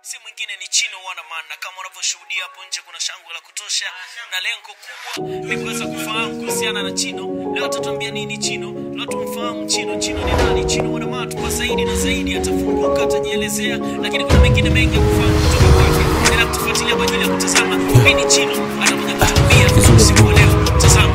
si mwingine ni Chino Wanaman, na kama unavyoshuhudia hapo nje kuna shangwe la kutosha, na lengo kubwa ni kuweza kufahamu kuhusiana na Chino. Leo atatuambia nini Chino, leo tumfahamu Chino. Chino ni nani? Chino Wanaman kwa zaidi na zaidi, atafunguka, atajielezea, lakini kuna mengine mengi ya kufahamu kutoka kwake. Endelea kutufuatilia kwa ajili ya kutazama nini Chino atakuja kutuambia usiku wa leo. Tazama.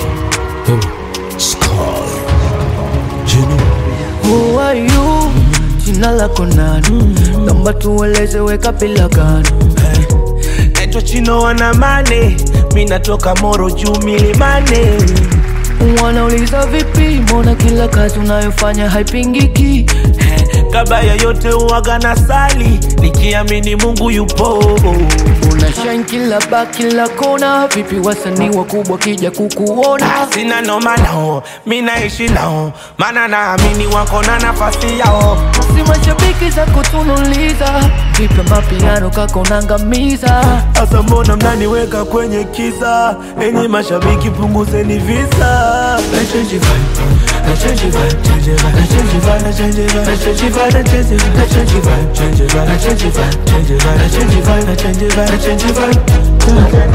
Who are you? Jina lako nani? Naomba tueleze weka bila gani? naitwa Chino Wanamane, mi natoka Moro juu milimani. Wanauliza vipi, mbona kila kazi unayofanya haipingiki? Eh, Kabla ya yote uwaga na sali nikiamini Mungu yupo. Una shine kila ba kila kona, vipi wasanii wakubwa kija kukuona? Sina noma nao, mi naishi nao, maana naamini wako na nafasi yao. Si mashabiki za kutunuliza, vipi mapiano kako nangamiza? Asa mbona mnaniweka kwenye kiza? Enyi mashabiki punguzeni visa. Na change vibe, na change vibe, change vibe, na change vibe, na change vibe, na change vibe, na change vibe, na change vibe, change vibe, na change vibe, change vibe, na change vibe, na change vibe, na change vibe.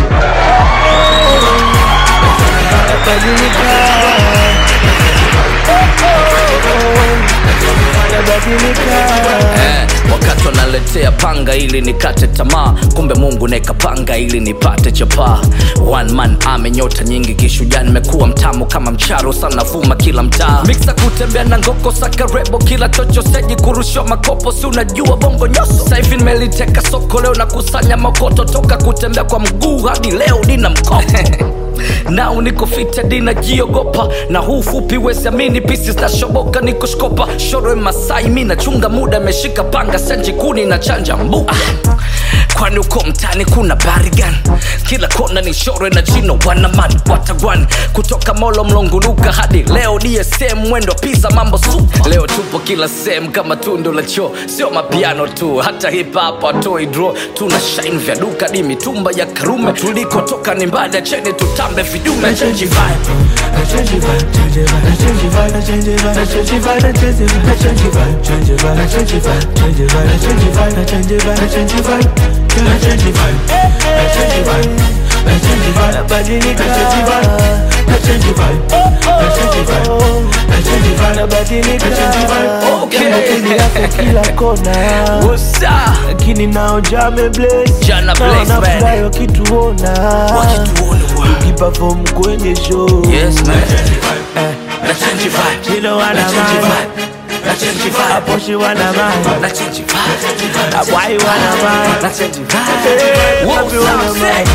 Eh, wakati wanaletea panga ili nikate tamaa kumbe mungu nekapanga ili nipate chapaa one man ame nyota nyingi kishujaa nimekuwa mtamu kama mcharo sana vuma kila mtaa miksa kutembea na ngoko sakarebo kila chocho seji kurushwa makopo si unajua bongo nyoso sahivi nimeliteka soko leo na kusanya makoto toka kutembea kwa mguu hadi leo nina mkopo nao niko fita dina jiogopa na huu fupi wesiamini pisi zitashoboka niko shkopa shorwe masai mi nachunga muda meshika panga senji kuni na chanja mbu ah. kwani uko mtani kuna barigan kila kona ni shorwe na chino wanaman watagwan kutoka molo mlonguluka hadi leo dsm mwendo pisa mambo supa leo tupo kila sehemu kama tundo la choo sio mapiano tu hata hip hop atoi draw tuna shine vya duka di mitumba ya karume tulikotoka ni mbali cheni tutambe vidume change vibe Na change vibe, change vibe, na change vibe, na change vibe, na change vibe, na change vibe, na change vibe, change vibe, na change vibe, change vibe, na change vibe, na change vibe, na change vibe, na change vibe, na change vibe, na change vibe, nabadilika, na change vibe, na change vibe, na change vibe, na change vibe, nabadilika, na change vibe. Okay. Jambo kuni yako kila kona, What's up? lakini nao jame bless, Jana bless, Nao man. nafurahi wakituona Wakituona, wow. tukiperform kwenye show Yes, man. Na change vibe. Chino wana Na change mind. vibe. Na change vibe. Aposhi wana mind. Na change vibe. Abwai wana mind. Na change vibe. Hey, What's wapi wana up, mind?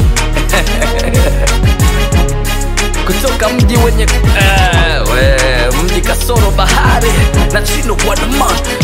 kutoka mji wenye eh, we, mji kasoro bahari na chino wanaman